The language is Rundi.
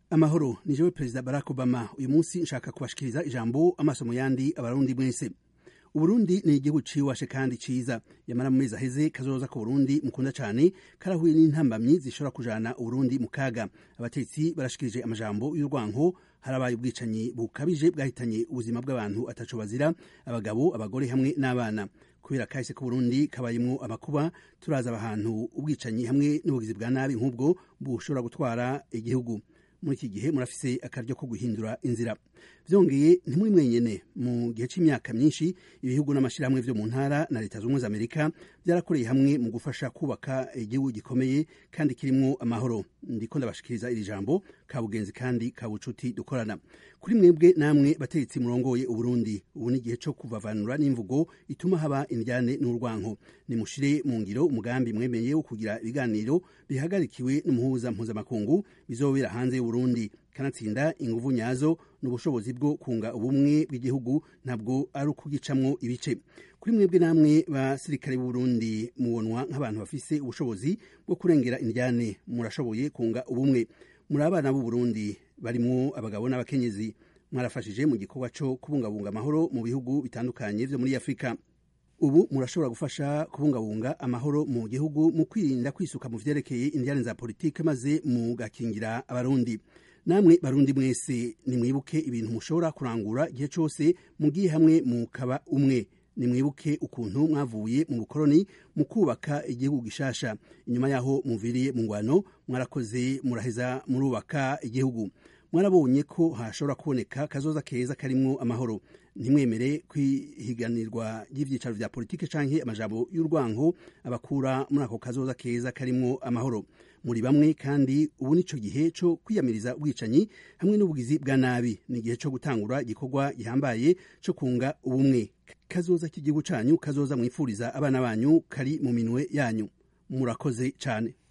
amahoro ni jewe perezida barack obama uyu munsi nshaka kubashikiriza ijambo amaso mu yandi abarundi mwese uburundi ni igihugu ciwashe kandi ciza yamara mu mezi aheze kazoza ku burundi mukunda cane karahuye n'intambamyi zishobora kujana uburundi mu kaga abatetsi barashikirije amajambo y'urwanko harabaye ubwicanyi bukabije bwahitanye ubuzima bw'abantu ataco bazira abagabo abagore hamwe n'abana kubera kahise ku burundi kabayemwo amakuba turaza ahantu ubwicanyi hamwe n'ubugizi bwa nabi nk'ubwo bushobora gutwara igihugu muri iki gihe murafise akaryo ko guhindura inzira vyongeye ntimuri mwenyene mu gihe c'imyaka myinshi ibihugu n'amashirahamwe vyo mu ntara na leta z'ubumwe za amerika vyarakoreye hamwe mu gufasha kubaka igihugu gikomeye kandi kirimwo amahoro ndiko ndabashikiriza iri jambo kabugenzi kandi kabucuti dukorana kuri mwebwe namwe bategetsi murongoye uburundi ubu ni igihe co kuvavanura n'imvugo ituma haba indyane n'urwanko nimushire mu ngiro umugambi mwemeye wo kugira ibiganiro bihagarikiwe n'umuhuza mpuzamakungu bizobera hanze y'uburundi kanatsinda inguvu nyazo n'ubushobozi bwo kunga ubumwe bw'igihugu ntabwo ari ukugicamwo ibice kuri mwebwe namwe basirikare b'uburundi mubonwa nk'abantu bafise ubushobozi bwo kurengera indyane murashoboye kunga ubumwe muri abana b'uburundi barimwo abagabo n'abakenyezi mwarafashije mu gikorwa co kubungabunga amahoro mu bihugu bitandukanye vyo muri afurika ubu murashobora gufasha kubungabunga amahoro mu gihugu mu kwirinda kwisuka mu vyerekeye indyane za politike maze mugakingira abarundi namwe barundi mwese nimwibuke ibintu mushobora kurangura igihe cose mugiye hamwe mukaba umwe nimwibuke ukuntu mwavuye mu bukoroni mu kubaka igihugu gishasha inyuma yaho muviriye mu ngwano mwarakoze muraheza murubaka igihugu mwarabonye ko hashobora kuboneka kazoza keza karimwo amahoro ntimwemere kwihiganirwa ry'ivyicaro vya politike canke amajambo y'urwanko abakura muri ako kazoza keza karimwo amahoro muri bamwe kandi ubu nico gihe co kwiyamiriza ubwicanyi hamwe n'ubugizi bwa nabi ni igihe co gutangura igikorwa gihambaye co kunga ubumwe kazoza k'igihugu canyu kazoza mwifuriza abana banyu kari mu minwe yanyu murakoze cane